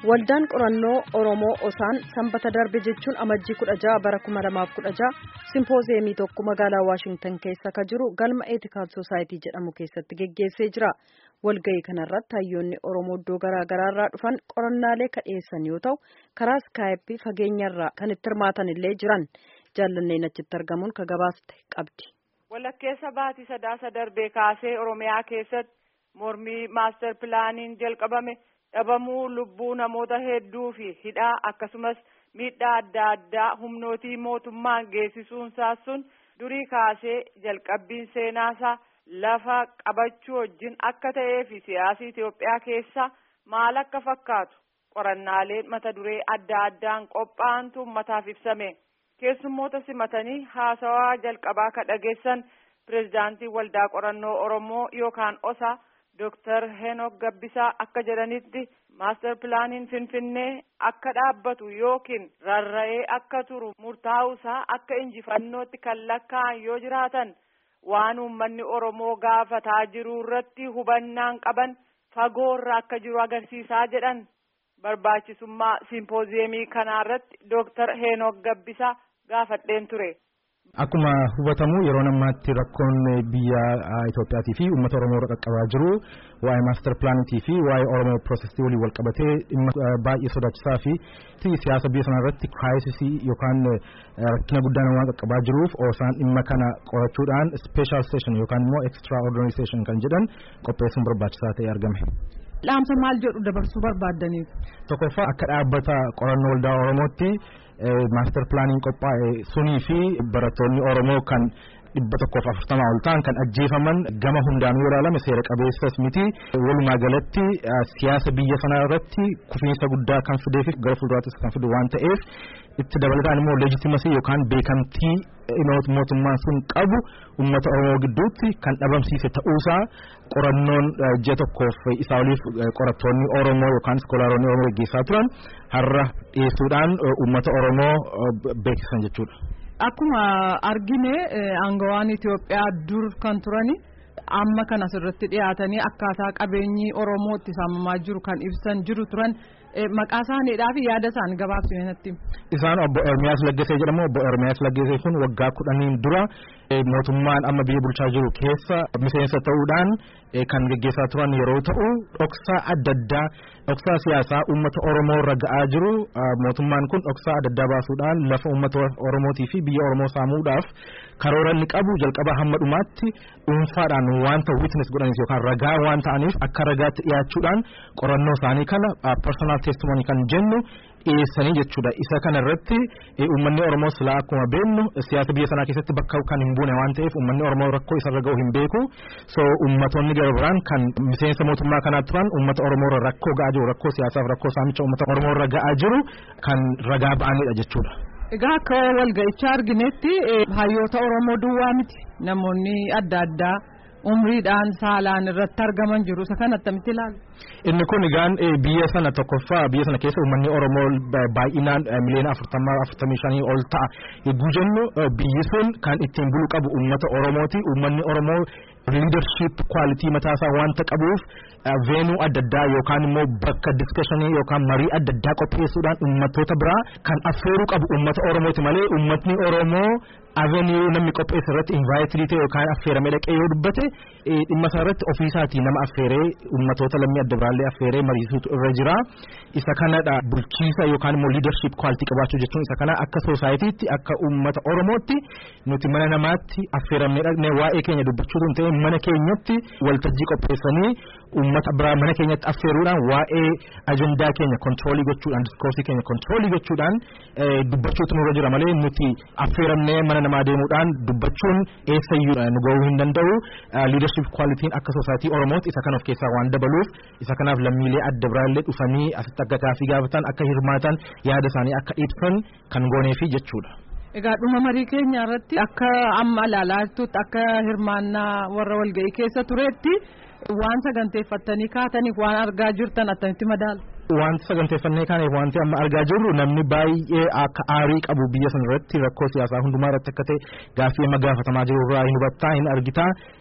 Waldaan qorannoo Oromoo Osaan sanbata darbe jechuun amajjii kudha jaha bara kuma lamaaf kudha jaha simpoozeemii tokko magaalaa Waashingtan keessa ka jiru galma Eetikaal Soosaayitii jedhamu keessatti geggeessee jira. Walga'ii kanarratti hayyoonni Oromoo iddoo garaa garaarraa dhufan qorannaalee ka dhiyeessan yoo ta'u karaa iskaayippii fageenyarraa kan itti hirmaatan illee jiran jaallanneen achitti argamuun ka gabaaste qabdi. Walakkeessa baatii sadaasa darbee kaasee Oromiyaa keessatti mormii maaster pilaaniin jalqabame. dhabamuu lubbuu namoota hedduu fi hidhaa akkasumas miidhaa adda addaa humnootii mootummaan geessisuunsaa sun durii kaasee jalqabbiin seenaasaa lafa qabachuu wajjin akka ta'ee fi siyaasii Itoophiyaa keessa maal akka fakkaatu qorannaaleen mata duree adda addaan qophaa'antu ummataaf ibsame keessummoota simatanii haasawaa jalqabaa ka dhageessan pirezidaantii waldaa qorannoo Oromoo yookaan osa. Dooktar Heenok Gabbisaa akka jedhanitti maaster pilaaniin Finfinnee akka dhaabbatu yookiin rarra'ee akka turu murtaa'uusaa akka injifannootti kan lakkaa'an yoo jiraatan waan uummanni Oromoo gaafataa jiru irratti hubannaan qaban fagoorra akka jiru agarsiisaa jedhan barbaachisummaa simpooziyemii kanarratti Dooktar Heenok Gabbisaa gaafadheen ture. Akkuma hubatamu yeroo ammaatti rakkoon biyya Itoophiyaatii fi uummata Oromoo irra qaqqabaa jiru waa'ee maaster pilaanitii fi waa'ee Oromoo piroosesii waliin wal qabatee dhimma baay'ee sodaachisaa fi siyaasa biyya sana irratti kiraayisisii yookaan rakkina guddaan waan qaqqabaa jiruuf osaan dhimma kana qorachuudhaan special session yookaan immoo extra ordinary session kan jedhan qopheessuun barbaachisaa ta'ee argame. Dhaamsa maal jedhu dabarsuu barbaaddaniif? Tokkoffaa akka dhaabbata qorannoo waldaa Oromootti maaster pilaaniin qophaa'e sunii fi barattoonni Oromoo kan dhibba tokkoof afurtamaa ol ta'an kan ajjeefaman gama hundaanuu yoo ilaalame seera qabeessas miti walumaa galatti siyaasa biyya sanaa irratti kufiinsa guddaa kan fidee fi gara fuulduraattis kan fidu waan ta'eef itti dabalataan immoo leejitimasii yookaan beekamtii mootummaan sun qabu uummata Oromoo gidduutti kan dhabamsiise ta'uusaa qorannoon ji'a tokkoof isaa oliif qorattoonni Oromoo yookaan iskoolaaronni Oromoo gaggeessaa turan har'a dhiyeessuudhaan uummata Oromoo beeksisan jechuudha. Akkuma argine aangawaan Itoophiyaa dur kan turani amma kan asirratti dhiyaatanii akkaataa qabeenyi Oromoo itti saamamaa jiru kan ibsan jiru turan maqaa isaaniidhaa fi yaada isaan gabaabsine natti. Isaan obbo Ermiyaas Laggasee jedhamu obbo Ermiyaas Laggasee kun waggaa kudhaniin dura mootummaan amma biyya bulchaa jiru keessa miseensa ta'uudhaan kan gaggeessaa turan yeroo ta'u dhoksaa adda addaa dhoksaa siyaasaa uummata Oromoo irra ga'aa jiru mootummaan kun dhoksaa adda addaa baasuudhaan lafa uummata Oromootii fi biyya Oromoo saamuudhaaf karoora inni qabu jalqabaa hamma dhumaatti dhuunfaadhaan wanta witness godhanis yookaan ragaa waan ta'aniif akka ragaatti dhiyaachuudhaan qorannoo isaanii kana personal testimony kan jennu dhiyeessanii jechuudha isa kana irratti uummanni oromoo silaa akkuma beeknu siyaasa biyya sanaa keessatti bakka kan hin buune waan ta'eef uummanni oromoo rakkoo isarra ga'u hin beeku so uummatonni gara biraan kan miseensa mootummaa kanaa turan uummata oromoo irra rakkoo ga'aa jiru rakkoo siyaasaaf rakkoo saamicha uummata oromoo irra ga'aa jiru kan ragaa ba'anidha jechuudha. Egaa akka walga'ichaa arginetti hayyoota Oromoo duwwaa miti namoonni adda addaa umriidhaan saalaan irratti argaman jiru isa kan attamitti ilaalu. Inni kun egaan biyya sana tokkoffaa biyya sana keessa uummanni Oromoo baay'inaan miliyoona afurtamaa afurtamii shanii ol ta'a yogguu jennu biyyi sun kan ittiin bulu qabu uummata Oromooti uummanni Oromoo leadership quality mataasaa wanta qabuuf veenuu adda addaa yookaan immoo bakka discussionii yookaan marii adda addaa qopheessuudhaan uummattoota biraa kan affeeruu qabu uummata Oromooti malee uummatni Oromoo avenue namni qopheesse irratti invaayitii ta'e yookaan affeeramee dhaqee yoo dubbate dhimma isaa irratti ofiisaatii nama affeeree uummattoota lammii adda biraallee affeeree mariisuutu irra jira isa kanadha bulchiisa yookaan immoo leadership quality qabaachuu jechuun isa kana akka soosaayiitiitti akka uummata Oromootti nuti mana namaatti affeeramnee dhaqnee waa'ee keenya dubbachuutu hin ta'e mana keenyatti waltajjii qopheessanii uummata biraa mana keenyatti affeeruudhaan waa'ee ajandaa keenya kontiroolii gochuudhaan diskoorsii keenya kontiroolii gochuudhaan dubbachuutu nurra jira malee nuti affeeramnee mana namaa deemuudhaan dubbachuun eessayyuu nu ga'uu hin danda'u leadership qualitiin akka soosaayitii Oromootti isa kana of keessaa waan dabaluuf isa kanaaf lammiilee adda biraallee dhufanii asitti akka gaafii gaafatan akka hirmaatan yaada isaanii akka ibsan kan gooneefi jechuudha. Egaa dhuma marii keenya irratti akka amma ilaalaa jirtutti akka hirmaannaa warra walga'ii keessa turetti waan saganteeffattanii kaataniif waan argaa jirtan attamitti madaalu. Wanti saganteeffannee kaaneef wanti amma argaa jirru namni baay'ee akka aarii qabu biyya sana irratti rakkoo siyaasaa hundumaa irratti akka ta'e gaaffii amma gaafatamaa jiru irraa hin hubattaa hin argitaa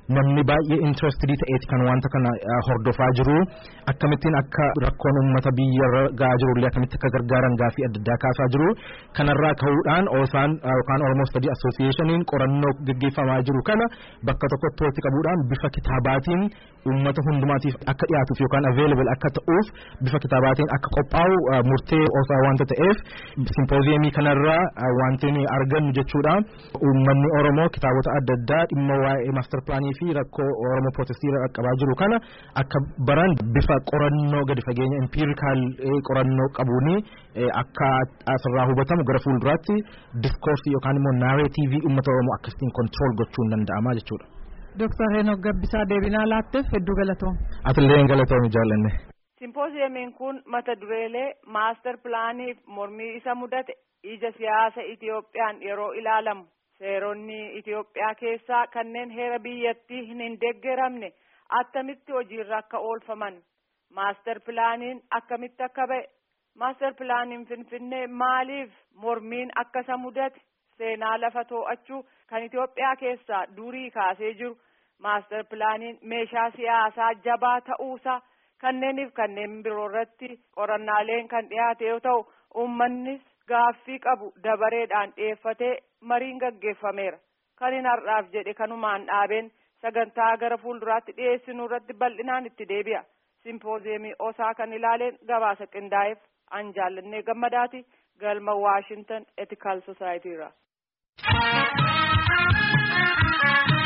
namni baay'ee interested ta'eeti kan wanta kana hordofaa jiru akkamittiin akka rakkoon uummata biyya gahaa jirullee akkamitti akka gargaaran gaafii adda addaa kaasaa jiru kanarraa ka'uudhaan oosaan yookaan Oromoo Study Associationiin qorannoo gaggeeffamaa jiru kana bakka tokkotti walitti qabuudhaan bifa kitaabaatiin uummata hundumaatiif akka dhiyaatuuf yookaan available akka ta'uuf bifa kitaabaatiin akka qophaa'u murtee oosaa wanta ta'eef simpooziyemii kanarraa wanti nuyi argannu jechuudha uummanni Oromoo kitaabota adda addaa dhimma waa'ee maaster pilaanii fi rakkoo Oromoo pirootestiira qaqqabaa jiru kana akka baran bifa qorannoo gadi fageenya empirikaal qorannoo qabuuni akka asirraa hubatamu gara fuulduraatti diskoorsii yookaan immoo naareetiivii uummata Oromoo akkasitiin kontirool gochuun danda'ama jechuudha. Dooktar Heenok Gabbisaa deebinaa laatteef hedduu galatoom. Atillee hin galatoomi jaallanne. Simpooziyamiin kun mata dureelee maaster pilaaniif mormii isa mudate ija siyaasa Itiyoophiyaan yeroo ilaalamu seeronni Itiyoophiyaa keessaa kanneen heera biyyattii hin deeggaramne attamitti hojiirra akka oolfaman maaster pilaaniin akkamitti akka ba'e maaster pilaaniin finfinnee maaliif mormiin akka isa mudate seenaa lafa too'achuu kan Itiyoophiyaa keessaa durii kaasee jiru maaster pilaaniin meeshaa siyaasaa jabaa ta'uusaa kanneeniif kanneen biroo irratti qorannaaleen kan dhiyaate yoo ta'u uummannis gaaffii qabu dabareedhaan dhiyeeffatee mariin gaggeeffameera kan hin har'aaf jedhe kanumaan dhaabeen sagantaa gara fuulduraatti dhiyeessinuu irratti bal'inaan itti deebi'a simpooziyemii osaa kan ilaaleen gabaasa qindaa'eef an jaallannee gammadaati galma waashintan etikaal sosaayitiirra.